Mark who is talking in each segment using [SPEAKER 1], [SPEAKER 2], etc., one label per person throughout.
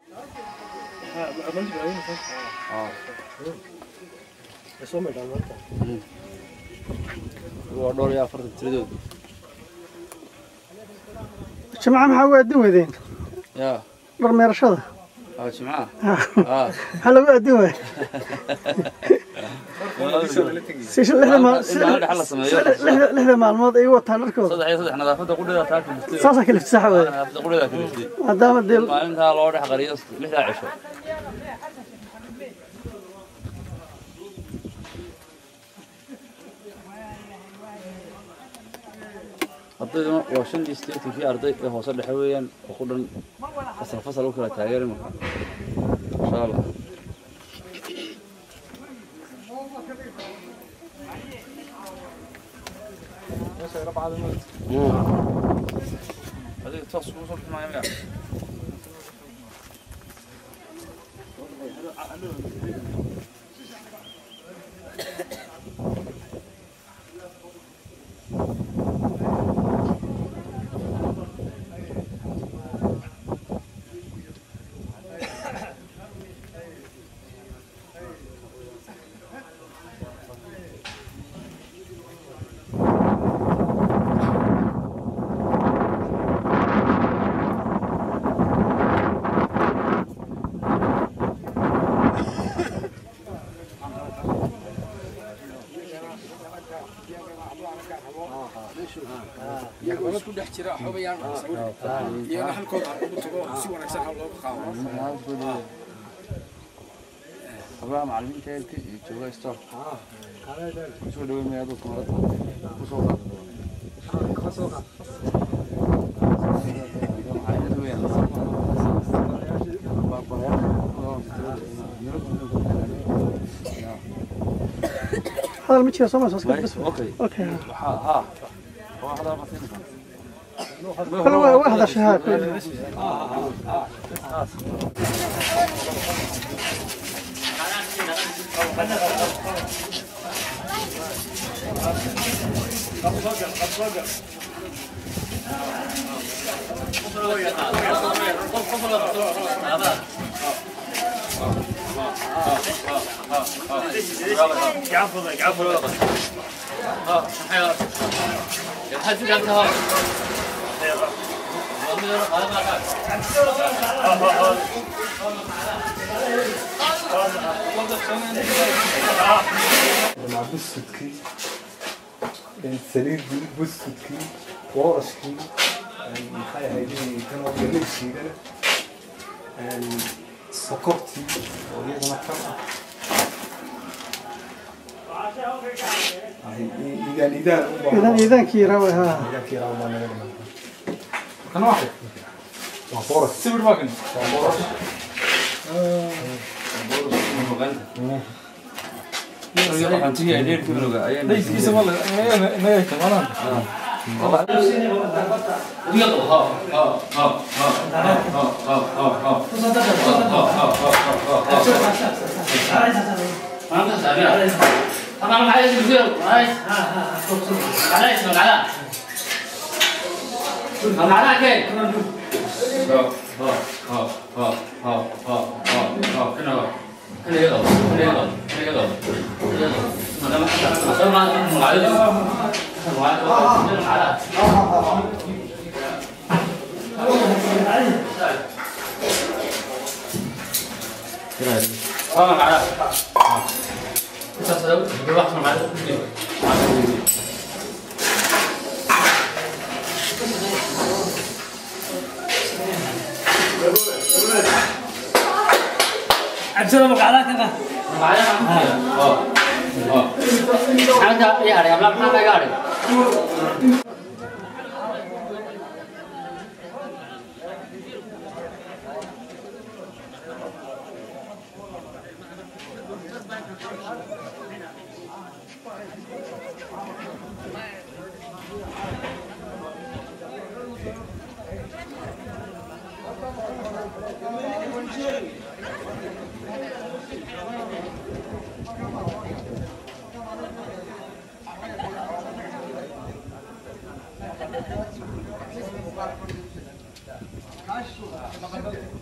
[SPEAKER 1] waa dhowr iyo afartan tiradood
[SPEAKER 2] jimca maxaa ugu aadin weydeen
[SPEAKER 1] ya
[SPEAKER 2] dhar meerashada
[SPEAKER 1] aa jimcaha
[SPEAKER 2] maxaa lagu aadin waaya si lixda maal- si-
[SPEAKER 1] in maalin dhexe la sameeyo
[SPEAKER 2] lixda- lixda maalmood ay wataan dharkooda
[SPEAKER 1] saddex iyo saddex nadaafadda qudheeda taa kaliftay
[SPEAKER 2] saasaa kalifta sax waay
[SPEAKER 1] nadaafadda qudheeda kaliftay
[SPEAKER 2] maadaama dee
[SPEAKER 1] maalintaa loo dhex qariyo lixdaa cisho ardayduna waa shan iyo siddeetankii arday ee hoose dhexe weeyaan oo ku dhan fasal fasal u kala taageeri marka insha allah adiga toos kugu soo bixi maayo miya
[SPEAKER 3] isku dhex jira xobayaan iyana halkooda ha ugu tago si wanaagsan ha looga qaado
[SPEAKER 1] hablaha macallimiinta eelka iyo jooga store kusoo dhaweyn maya dadka marada kusoo qaada
[SPEAKER 2] hadal ma jira soo maa soo bas
[SPEAKER 1] okay
[SPEAKER 2] okay
[SPEAKER 1] waxaa haa waa hadaa masiinka
[SPEAKER 2] kale waa waa hadashay haa kule
[SPEAKER 4] مع بسكتكي saliidii buskudkii boorashkii maxay ahayd kan oo galeysiigana sokortii oo iyadana kan ah idaan idaan
[SPEAKER 2] idan iidaankii yaraa way haa
[SPEAKER 4] idaankii yaraa baa naga dhiman kana waa waa boorash sawir baa kan waa boorash
[SPEAKER 1] Dhayskiisa
[SPEAKER 4] ma naga kamanaan
[SPEAKER 5] cabsida magacdaa kana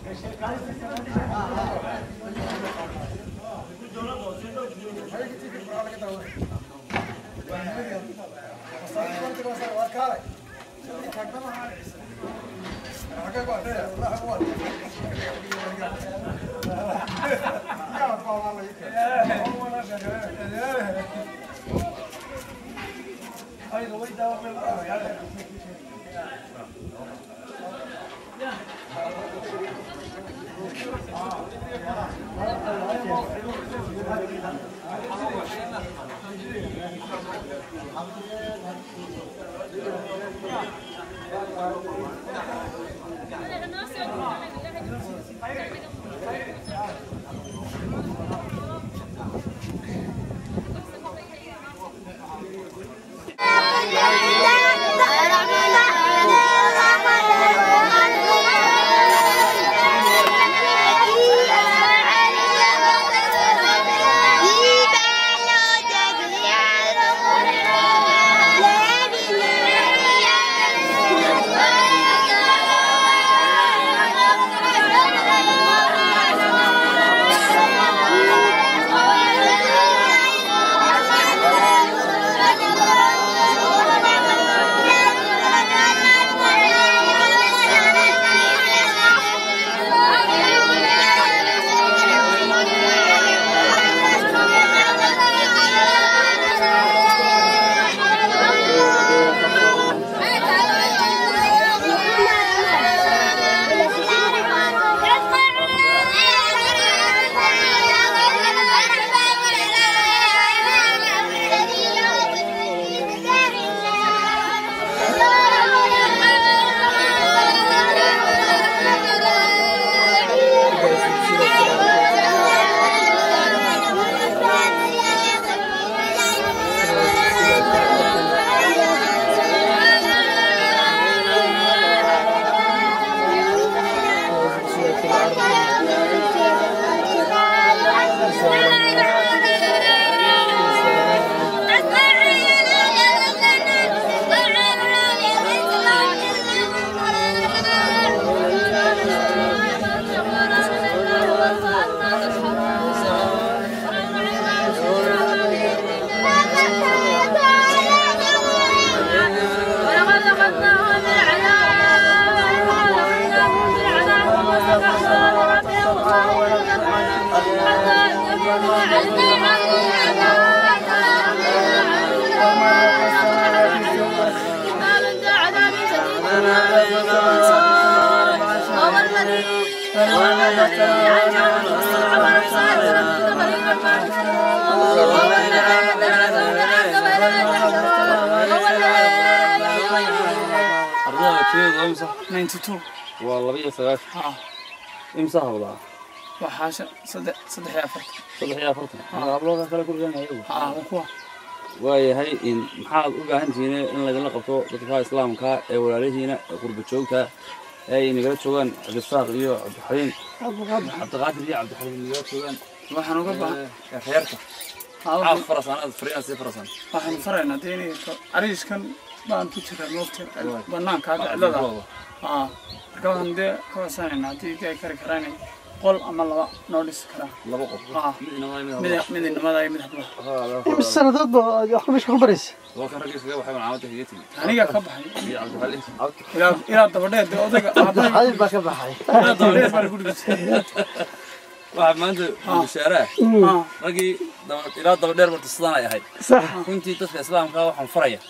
[SPEAKER 1] ardayda tiyadeedu waa imisa
[SPEAKER 5] 92
[SPEAKER 1] waa laba iyo sagaashan
[SPEAKER 5] haa
[SPEAKER 1] imisa habdaa
[SPEAKER 5] waxaa shan- saddex saddex iyo afartan
[SPEAKER 1] saddex iyo afartan anaga hablooda kale ku dhiganaya iyagu
[SPEAKER 5] haa waa kuwa
[SPEAKER 1] waayahay in maxaad u baahan tihiin in laydinla qabto dadka islaamka ee walaalihiina ee qurba joogta ee ay nagala joogaan cabdisaaq iyo cabdixaliim cabdiqaadir iyo cabdixaliim nagala joogaan
[SPEAKER 5] waxaan uga baahan
[SPEAKER 1] ee reerka
[SPEAKER 5] haa
[SPEAKER 1] caaf
[SPEAKER 5] waxaan-
[SPEAKER 1] farasan aad fariinaa sii farasan
[SPEAKER 5] waxaan faraynaa dee inay ka- ariiskan baan ku jiraa moogta banaanka hadda cidlada haa marka waxaan dee ka warsanaynaa haddii dee ay kari karaan inay qol ama laba noo dhisi karaan
[SPEAKER 1] laba qof
[SPEAKER 5] haa
[SPEAKER 1] mid inamada mid
[SPEAKER 5] mid
[SPEAKER 1] habla
[SPEAKER 5] mid inamada iyo mid hablaha
[SPEAKER 2] imis sanadood ba wax ku meesha ku baraysa
[SPEAKER 1] waa kan raggiisa kaga baxay macaamada kaga timi
[SPEAKER 5] anigaa ka baxay
[SPEAKER 1] iyo cabdixaliim
[SPEAKER 5] ilaa ilaa dabadheer dee odayga aabbahay
[SPEAKER 2] xalil baa ka baxay
[SPEAKER 5] ilaa dabadheer baan ku dhigisay
[SPEAKER 1] waxaa maanta bishaare ah
[SPEAKER 5] haa
[SPEAKER 1] raggii daba- ilaa daba dheer marta sidaan ay ahayd
[SPEAKER 2] sax
[SPEAKER 1] runtii dadka islaamka waxaan faraya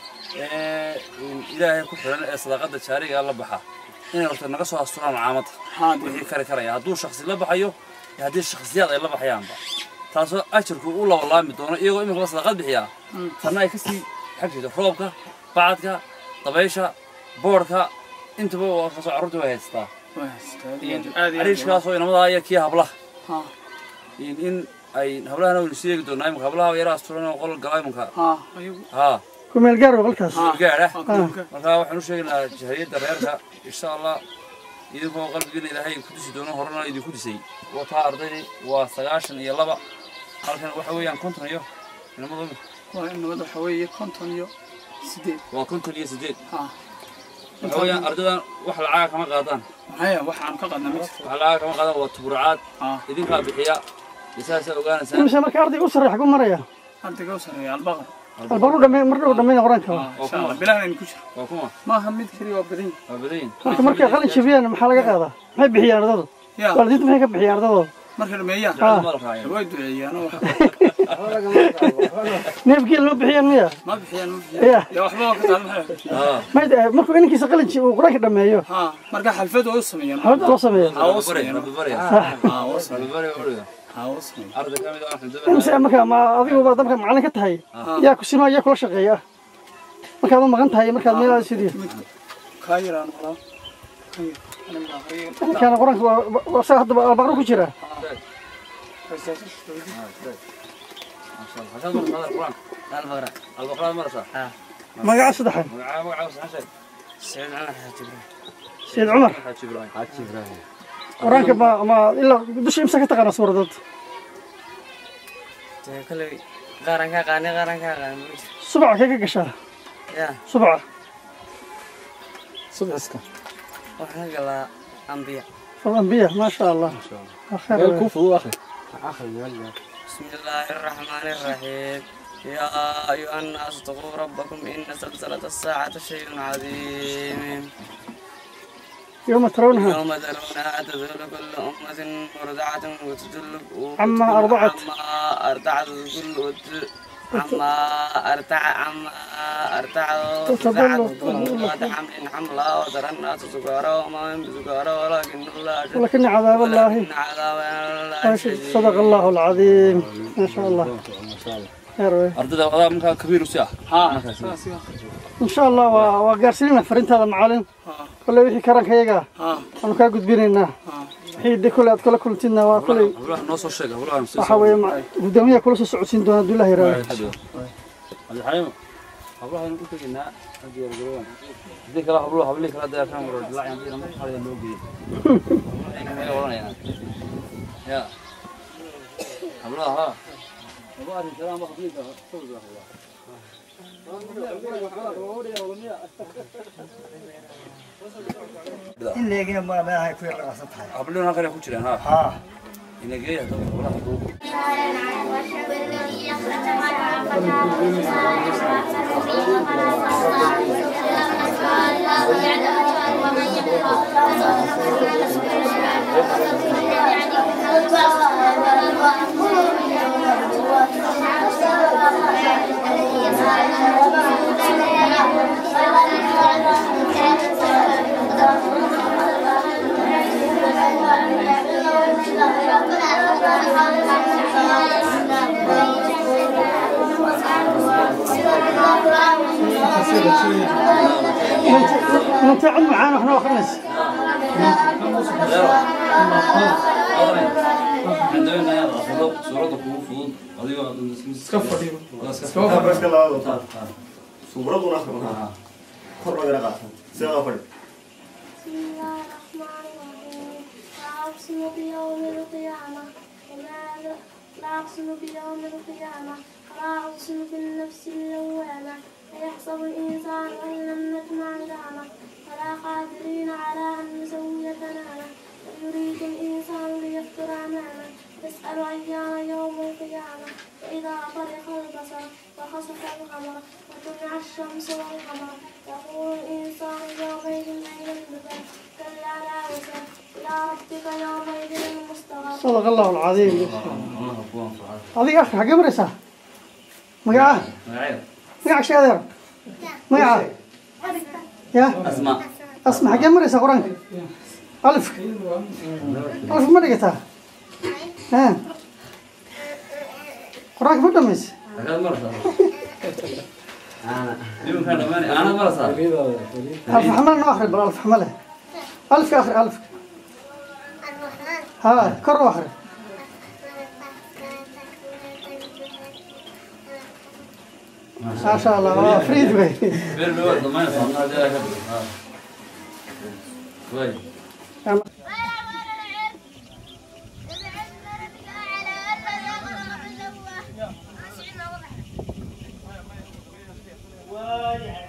[SPEAKER 1] ee ilaahay ku xiran ee sadaaqada jaariga la baxa inay horta naga soo asturaan macaamada
[SPEAKER 5] haa dee
[SPEAKER 1] wixii kari karaya hadduu shaksi la baxayo iyo haddii shakhsiyaad ay la baxayaanba taasoo ajarku u labalaami doono iyagoo iminkaba sadaqad bixiyaa tanna ay kasii xag jirto roobka bacadka dabaysha boodhka intaba waa kasoo carruurta way haystaa
[SPEAKER 5] waa haystaa aad iyo aad aad iyo aad
[SPEAKER 1] ariishkaasoo inamadaa iyo kii hablaha
[SPEAKER 5] haa
[SPEAKER 1] in in ay hablahana waynu sii eegi doonaa imanka hablaha yaraa asturan oo qol gala imanka
[SPEAKER 5] haa ayagu
[SPEAKER 1] haa
[SPEAKER 2] ku meel gaar waa halkaas
[SPEAKER 1] gaadha
[SPEAKER 5] waa kulanka
[SPEAKER 1] marka waxaan u sheegaynaa jahriyadda reerka insha allah idinkoo qalbigiina ilaahay ku disi doono horena idinku disay wataa ardaydii waa sagaashan iyo laba halkan waxa weeyaan konton iyo inamadu
[SPEAKER 5] waa nabad waxa weeye konton iyo sideed
[SPEAKER 1] waa konton iyo sideed
[SPEAKER 5] haa
[SPEAKER 1] waxa weeyaan ardadan wax lacaga kama qaadaan
[SPEAKER 5] maxaya waxaan ka qadna ma jirto
[SPEAKER 1] wax lacaga kama qaadaan waa tubrucaad
[SPEAKER 5] Ah.
[SPEAKER 1] idinkaa bixiya isaasaa ogaanaysaan
[SPEAKER 2] imise marka ardayga u sarreeya xagu maraya
[SPEAKER 5] ardayga u sarreeya albaqar
[SPEAKER 2] albaru dhame mar dhow dhammayna qur-aanka
[SPEAKER 5] Ah, insha allah bilahan ku jiro
[SPEAKER 1] waa kuma
[SPEAKER 5] maaha mid keliya waa badan
[SPEAKER 1] waa badan yihin
[SPEAKER 2] marka markay qalin jabiyaan maxaa laga qaadaa maxay bixiyaan ardadu
[SPEAKER 5] ya
[SPEAKER 2] waalidiinta maxay ka bixiyaan ardadooda
[SPEAKER 5] marka dhameeyaan
[SPEAKER 1] ma la raacin
[SPEAKER 5] way duceeyaan oo wax
[SPEAKER 2] neefgeel ma bixiyaan miya
[SPEAKER 5] ma bixiyaan ma bixiyaan
[SPEAKER 2] ya
[SPEAKER 5] ya waxba waa ka taal maxay
[SPEAKER 1] aa
[SPEAKER 2] mayd markuu inankiisa qalin ji- uu qur-aanka dhameeyo
[SPEAKER 5] ha marka xalfad waa u sameeyaan
[SPEAKER 2] xabadda loo sameeya
[SPEAKER 5] ha u
[SPEAKER 1] rabbi bari
[SPEAKER 5] sameeyaan
[SPEAKER 1] rabbi bari
[SPEAKER 5] ha u
[SPEAKER 1] rabbi
[SPEAKER 5] sameeyaan
[SPEAKER 1] bari uriga
[SPEAKER 5] ha u sameeyaan
[SPEAKER 1] arday ka mid ah waxaan
[SPEAKER 2] imise
[SPEAKER 1] doonaa
[SPEAKER 2] marka ma adiguba dabka macallin ka tahay yaa ku sima yaa kula shaqeeya markaad u maqan tahay markaad meel aad sidiyo
[SPEAKER 5] kaa yaraan qalaa
[SPEAKER 2] ninkaana qur-aanka waa waa- isaga hadda albaqro ku jira
[SPEAKER 1] حسن مرة هذا القرآن البقرة البقرة مرة
[SPEAKER 2] magaca saddexan
[SPEAKER 1] مقعة مقعة وسحشة
[SPEAKER 5] سيد عمر حاج ابراهيم
[SPEAKER 2] sayid cumar
[SPEAKER 1] حاج إبراهيم
[SPEAKER 2] qur-aanka ma ma ilaa dusha imsa ka taqaana suuradood
[SPEAKER 6] kale qaaran kaa qaani qaaran kaa qaani
[SPEAKER 2] subaca kee ka gashaa
[SPEAKER 6] ya
[SPEAKER 2] subaca
[SPEAKER 4] subciska
[SPEAKER 6] waxaan ka galaa ambiya
[SPEAKER 2] alambiya maasha allah waa khayr
[SPEAKER 4] meel
[SPEAKER 2] weyn.
[SPEAKER 4] kuu fudud akhri
[SPEAKER 6] بسم الله الرحمن الرحيم يا أيها الناس اتقوا ربكم إن زلزلة الساعة شيء عظيم
[SPEAKER 2] yowma tarawnaha
[SPEAKER 6] يوم ترونها تذهل كل أمة مرضعة وتدل
[SPEAKER 2] عما أرضعت.
[SPEAKER 6] عما أرضعت كل وت- عما أرتع عما أرتع
[SPEAKER 2] وتضل
[SPEAKER 6] كل ذات حمل حملها وترى الناس سكارى وما هم بسكارى ولكن الله شديد
[SPEAKER 2] ولكن عذاب الله
[SPEAKER 6] ولكن عذاب الله شديد
[SPEAKER 2] صدق الله العظيم ما شاء الله خير weyn.
[SPEAKER 1] أردد هذا مكان كبير وسع
[SPEAKER 5] ها
[SPEAKER 2] in sha allah waa waa gaarsiinayna farintaada macalin kolley wixii karanka yaga
[SPEAKER 5] ها
[SPEAKER 2] waanu kaa gudbinaynaa wixii de kolley aad kula kulantidna waa kolley
[SPEAKER 1] والله نص الشيء والله
[SPEAKER 2] waxa weeye ma- guddoomiyaha kula soo socodsiin doona hadduu ilaah yaraado
[SPEAKER 1] هذا حليم والله أنا قلت لنا هذه الجوان ذيك الله والله قبلك لا ده كان مرة لا عندي لما هذا اللوجي يا والله يا يا والله ها والله الكلام بخفيف
[SPEAKER 7] in leegina ma meelahay ku yar dhaqsan tahay
[SPEAKER 1] قبلنا كان يخش لنا ها
[SPEAKER 7] haa
[SPEAKER 1] إنه جاي هذا والله
[SPEAKER 2] inanta cid macaan waxna akrinaysa
[SPEAKER 1] عندنا يا أخذوا صورة كوفود أضيع
[SPEAKER 4] iska fadhiyo
[SPEAKER 8] barashka labada wata suuraduna akhrimaa kor loo yara qaata sidaa fadhi
[SPEAKER 9] بسم الله الرحمن الرحيم لا أقسم بيوم القيامة وما لا أقسم بيوم القيامة ولا أقسم بالنفس اللوامة أيحسب الإنسان أن لم نجمع عظامه ولا قادرين على أن نسوي بنانه بل يريد الإنسان ليفطر أمامه يسأل أيان يوم القيامة فإذا برق البصر وخسف القمر وجمع الشمس والقمر يقول الإنسان يومئذ أين المفر كلا لا وزر إلى ربك يومئذ المستقر
[SPEAKER 2] صدق الله العظيم adiga akri xagee maraysaa magaca magaca shee adeer magaca ya
[SPEAKER 1] أسماء
[SPEAKER 2] asma xagee maraysaa qur-aanka alifka alifka ma dhigataa ha qur-aanka ma dhamaysa
[SPEAKER 1] هذا مرة اليوم كان أماني أنا مرة صار
[SPEAKER 2] alif xamale noo akri bal alif xamale alifka akri alifka ha kor u akri ما شاء الله waa friid wey
[SPEAKER 1] بير بير ضمان صار هذا كده كويس
[SPEAKER 9] ويعلم